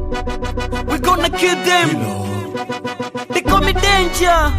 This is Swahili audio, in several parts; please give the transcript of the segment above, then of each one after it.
We gonna kill them. They call me danger.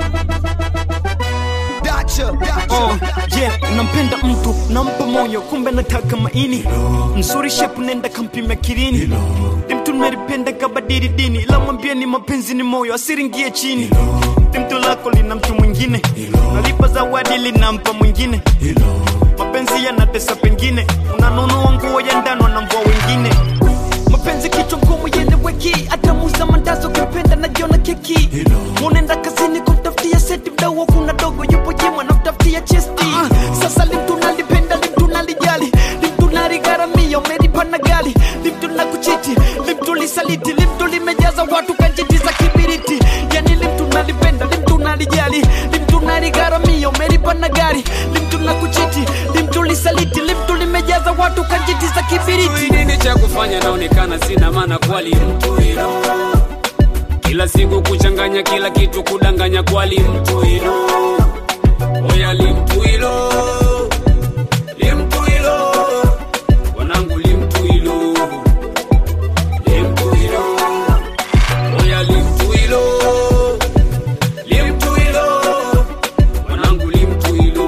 Dacha, dacha. Oh, yeah, nampenda mtu nampa moyo kumbe nataka maini mzuri shepu nenda kampima kirini ni mtu nimelipenda kabadili dini la mwambia ni mapenzi ni moyo asiringie chini ni mtu lako lina mtu mwingine nalipa zawadi linampa mwingine mapenzi yanatesa pengine unanunua nguo ya ndano na mvua wengine mapenzi kichwa ngumu yeleweki hata muza mandazo kipenda najiona keki unaenda kazini kumtafutia seti mdau kuna dogo yupo jimwa namtafutia chesti sasa limtu nalipenda limtu nalijali limtu naligharamia umelipa na gali limtu na kuchiti limtu lisaliti limtu limejaza watu kanjiti za kibiriti yani limtu nalipenda limtu nalijali limtu naligharamia umelipa na gari limtu na kuchiti limtu lisaliti limtu limejaza watu kanjiti za kibiriti Sijui nini cha kufanya, naonekana sina maana kwali mtu hilo. Kila siku kuchanganya kila kitu, kudanganya kwali mtu hilo. Oya limtu hilo, limtu hilo, wanangu limtu hilo, limtu hilo. Oya limtu hilo, limtu hilo, wanangu limtu hilo,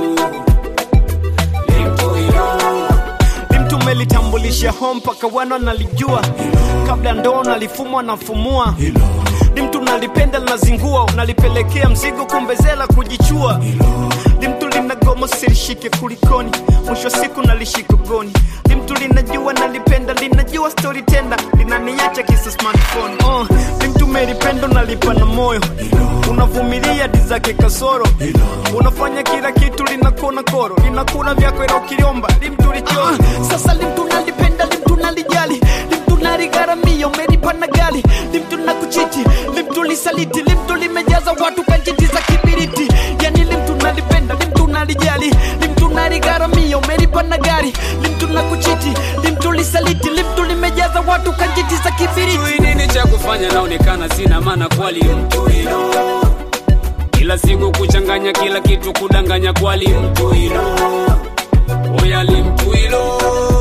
limtu hilo. limtu melitambulisha home mpaka wana nalijua kabla ndoo nalifumwa nafumua limtu nalipenda linazingua unalipelekea mzigo kumbezela kujichua limtu linagoma silishike kulikoni mwisho wa siku nalishika goni limtu linajua nalipenda linajua story tenda linaniacha kisa smartphone oh, limtu melipendo nalipa na moyo unavumilia di zake kasoro unafanya kila kitu linakona koro linakuna vyako ila ukiliomba limtu lichoro sasa limtu nalipenda limtu nalijali limtu naligharamia umelipa na gali limtu na kuchiti limtu lisaliti limtu limejaza watu kanjiti za kibiriti yani limtu nalipenda limtu nalijali limtu naligharamia umelipa na gari limtu na kuchiti limtu lisaliti limtu limejaza watu kanjiti za kibiriti Sijui nini cha kufanya, naonekana sina maana kwali mtu hilo. Kila siku kuchanganya kila kitu, kudanganya kwali mtu hilo. Oya limtu hilo,